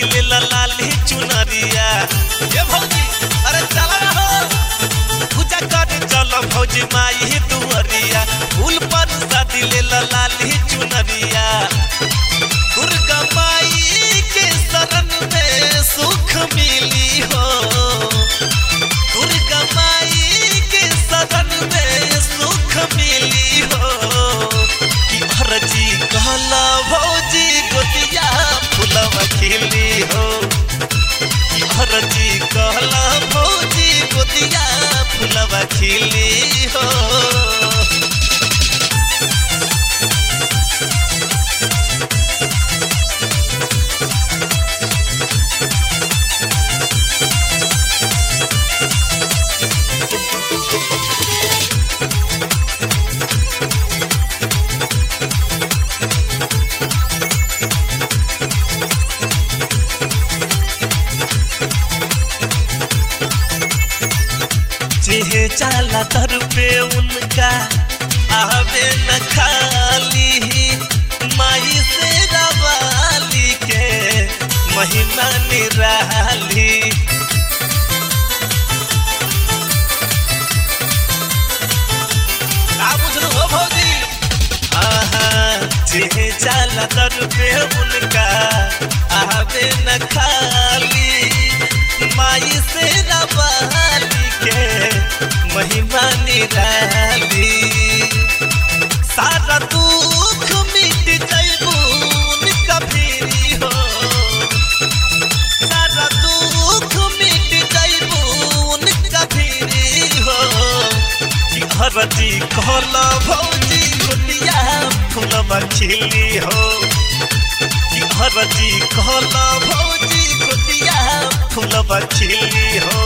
शादी ले ला लाली चुनरिया ये भौजी अरे चला ना हो पूजा करे चलो भौजी माई दुअरिया फूल पर शादी ले ला लाली चुनरिया दुर्गा माई के शरण में सुख मिली हो दुर्गा माई के शरण में सुख मिली हो कि भरजी कहला भौजी गोतिया फुलवा खिली हो कि भरजी कहला भौजी गोतिया फुलवा खिली हो जेहे चाला दर पे उनका आवे न खाली माई से रवाली के महिमा निराली का बुझलू हो भौजी आहा जेहे चाला दर पे उनका आवे न खाली माई से रवाली के महिमा निराली सारा दुख मिट जैबू उनका फिरी हो सारा दुख मिट जैबू उनका फिरी हो कि हरजी कहला भौजी गोटिया फूलवा खिली हो कि हरजी कहला भौजी गोटिया फूलवा खिली हो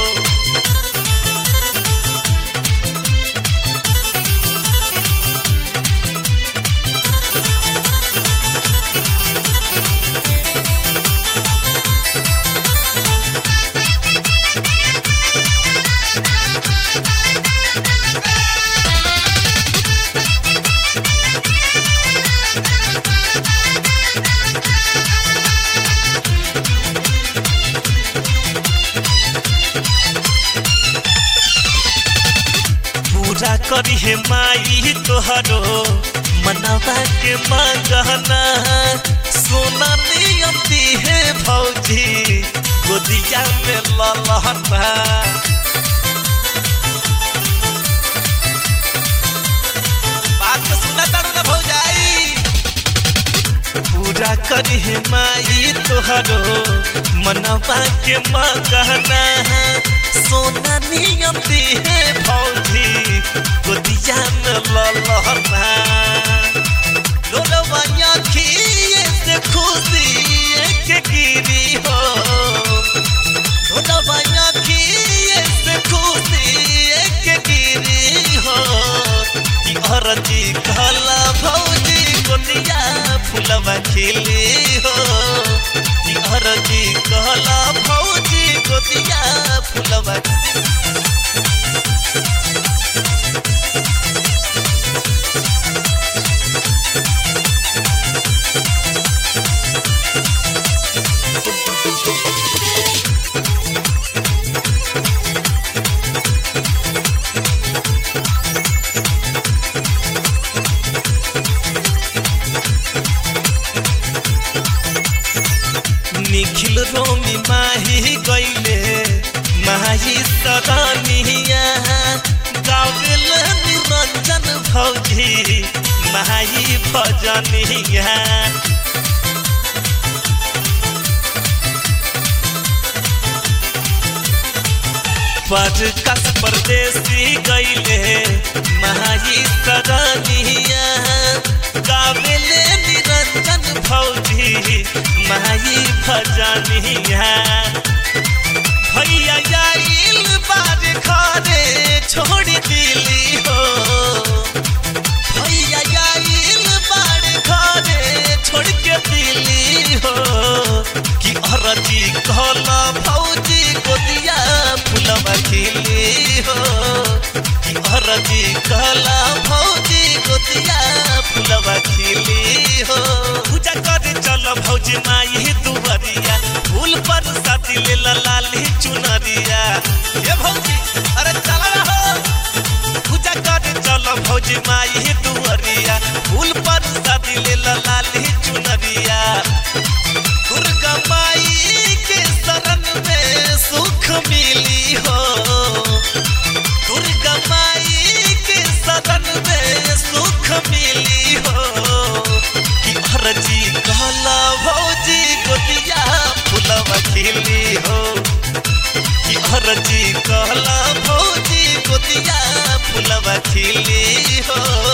पूजा करी हे माई तोहरो मनवा के मांगना सोना नियम दी है भौजी गोदिया में ललहना बात तो सुना तारू ना भौजाई पूजा करी हे माई तोहरो मनवा के मांगना सोना नियम दी है भौजी गोदिया में ललहना लोलवा खिए से खुशी के गिरी हो लोलवा खिए से खुशी के गिरी हो कि अरजी कहला भौजी गोदिया फुलवा खिली हो कि अरजी कहला भौजी गोदिया फुलवा निखिल रोमी माही गईले माही सदानिया गावेल निरंजन भौजी माही भजनिया पर कस परदेसी गईले माही सदानिया गावेले निरंजन भौजी माई भजनिया भैया आइल बार घरे छोड़ दिली हो भैया आइल बार घरे छोड़ के दिली हो कि अरजी कहला भौजी गोदिया फुलवा खिली हो कि अरजी कहला भौजी गोदिया फुलवा खिली हो पूजा करे चल भौजी माई दुबरिया फूल दुअरिया फूल पर शादी ले लाली चुनरिया दुर्गा माई के शरण में सुख मिली हो दुर्गा माई के शरण में सुख मिली हो कि अरजी कहला भौजी गोदिया फुलवा खिली हो कि अरजी कहला भौजी गोदिया फुलवा खिली हो